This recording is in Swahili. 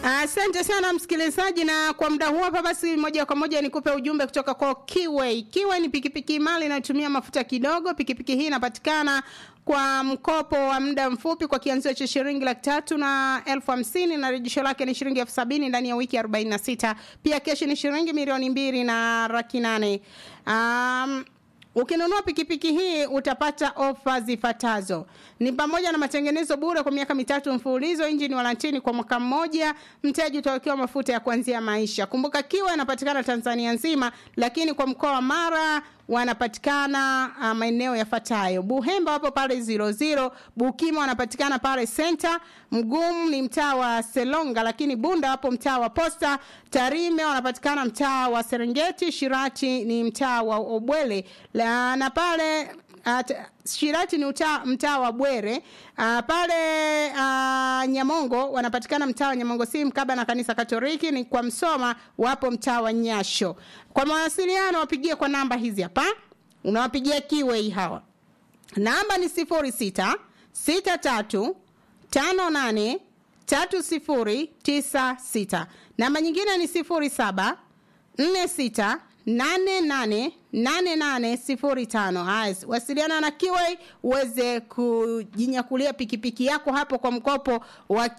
Asante sana msikilizaji, na kwa muda huu hapa basi, moja kwa moja nikupe ujumbe kutoka kwa Kiway. Kiway ni pikipiki imara inayotumia mafuta kidogo. Pikipiki hii inapatikana kwa mkopo wa muda mfupi kwa kianzio cha shilingi laki tatu na elfu hamsini na rejesho lake ni shilingi elfu sabini ndani ya wiki arobaini na sita. Pia keshi ni shilingi milioni mbili na laki nane. Um, Ukinunua pikipiki hii utapata ofa zifuatazo: ni pamoja na matengenezo bure kwa miaka mitatu mfululizo, injini warantini kwa mwaka mmoja, mteja utawekewa mafuta ya kuanzia maisha. Kumbuka Kiwa inapatikana Tanzania nzima, lakini kwa mkoa wa Mara wanapatikana uh, maeneo yafuatayo: Buhemba wapo pale zero zero, Bukima wanapatikana pale Center, Mgumu ni mtaa wa Selonga, lakini Bunda wapo mtaa wa Posta, Tarime wanapatikana mtaa wa Serengeti, Shirati ni mtaa wa Obwele la, na pale At, Shirati ni uta, mtaa wa Bwere. Uh, pale uh, Nyamongo wanapatikana mtaa wa Nyamongo si mkaba na kanisa Katoliki. Ni kwa Msoma wapo mtaa wa Nyasho. Kwa mawasiliano wapigie kwa namba hizi hapa, unawapigia Kiwei hawa, namba ni sifuri sita sita tatu tano nane tatu sifuri tisa sita. Namba nyingine ni sifuri saba nne sita nane nane nane nane sifuri tano. Haya, wasiliana na Kiwei uweze kujinyakulia pikipiki yako hapo kwa mkopo wa